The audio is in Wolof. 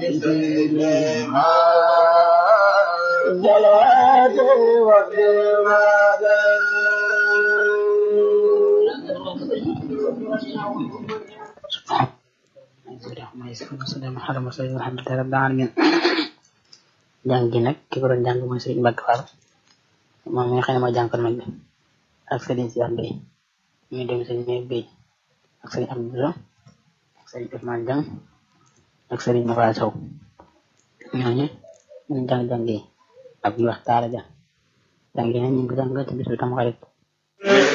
jàng gi nag ki ko doon jàng mooy Serigne Mbacke Fall moom mi nga xam ne mooy jàngkat mag bi ak Serigne Cheikh Bey muy dem Serigne Mbaye Bey ak Serigne Abdou Bousso ak Serigne Ousmane Dieng ak Serigne Moussa Sow ñooñu ñu jàng jàng yi ak ñu wax taala ja jàng yi nag ñu ngi ko jàng ci bisu Tamxarit